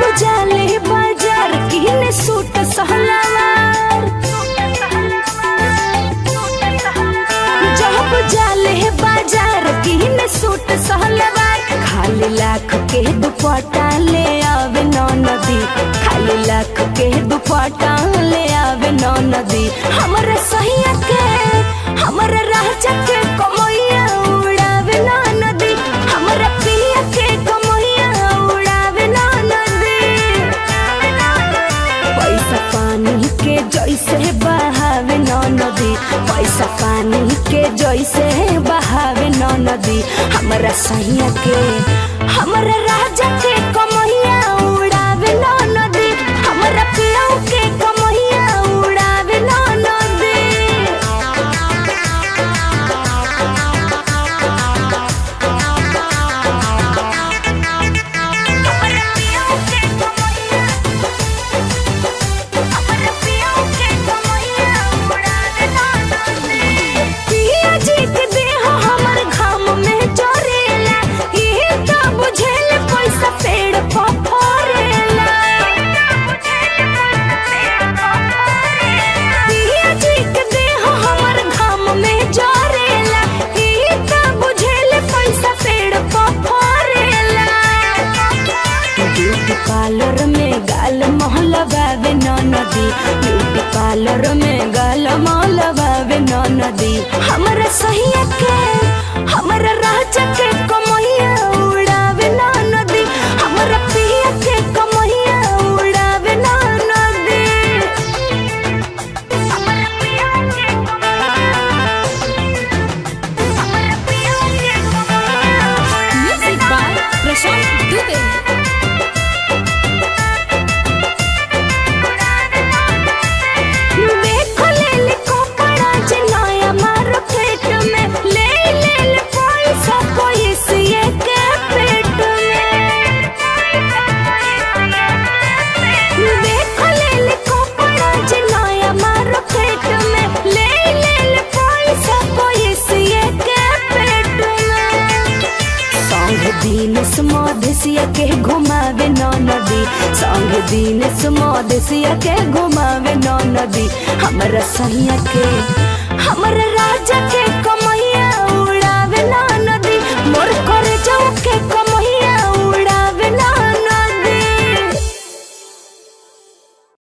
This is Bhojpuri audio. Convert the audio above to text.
जाले बाजार किने सूट सहलावार जब जाले बाजार किने सूट सहलावार खाली लाख के दुपट्टा ले आवे नौ नदी खाली लाख के दुपट्टा ले आवे नौ नदी हमरे सहिया के हमरे राजा के कमैया उड़ावे नौ नदी हमरे पिया के कमैया उड़ावे नौ नदी पैसा पानी के जैसे बहावे नौ नदी पैसा पानी के जैसे बहावे नौ नदी हमरा सैया के हमरा राजा के कमैया उड़ावे नौ नदी हमरा पिया के कमैया उड़ावे नौ नदी पिया जी के देह हमर घाम में जरेला इहे त बुझेल पैसा पेड़ पर फरेला पिया जी के देह हमर घाम में जरेला इहे त बुझेल पैसा पेड़ पर फरेला ब्यूटी पार्लर में गाल मोहल्ला बावे नौ नदी ब्यूटी पार्लर में गाल मोहल्ला बावे नौ नदी हमरा सहिया के हमरा राजा के कमैया उड़ावे नौ नदी हमरा पिया के कमैया उड़ावे नौ नदी हमरा पिया के Music by Prashant Dubey. देखो ले ले कपड़ा जे नया मार्केट में ले ले ले पैसा पैसे के पेट में देखो ले ले कपड़ा जे नया मार्केट में ले ले ले पैसा पैसे के पेट में संग दिन सुमधसिया के घुमावे नौ नदी संग दिन सुमधसिया के घुमावे नौ नदी हमरा सैया के हमरा राजा के कम